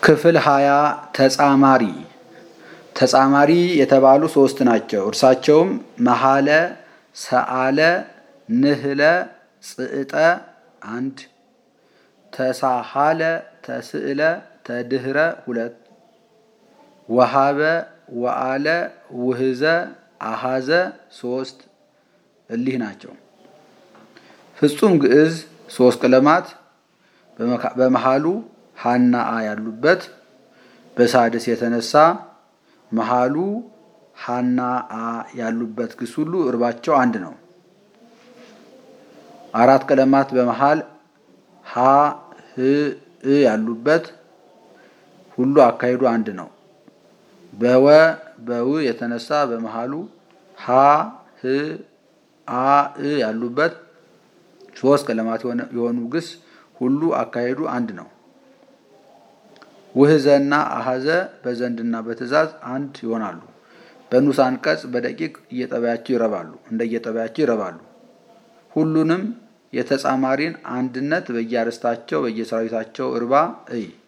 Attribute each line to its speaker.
Speaker 1: ክፍል ሀያ ተጻማሪ ተጻማሪ የተባሉ ሶስት ናቸው። እርሳቸውም መሀለ፣ ሰአለ፣ ንህለ፣ ጽዕጠ አንድ፣ ተሳሃለ፣ ተስዕለ፣ ተድህረ ሁለት፣ ወሃበ፣ ወአለ፣ ውህዘ፣ አሃዘ ሶስት እሊህ ናቸው። ፍጹም ግዕዝ ሶስት ቀለማት በመሃሉ ሀና አ ያሉበት በሳድስ የተነሳ መሃሉ ሀና አ ያሉበት ግስ ሁሉ እርባቸው አንድ ነው። አራት ቀለማት በመሃል ሀ ህ እ ያሉበት ሁሉ አካሄዱ አንድ ነው። በወ በው የተነሳ በመሃሉ ሀ ህ አ እ ያሉበት ሶስት ቀለማት የሆኑ ግስ ሁሉ አካሄዱ አንድ ነው። ውህዘና አሃዘ በዘንድና በትእዛዝ አንድ ይሆናሉ። በንዑስ አንቀጽ በደቂቅ እየጠባያቸው ይረባሉ እንደየጠባያቸው ይረባሉ። ሁሉንም የተጻማሪን አንድነት በየአርስታቸው በየሰራዊታቸው እርባ እይ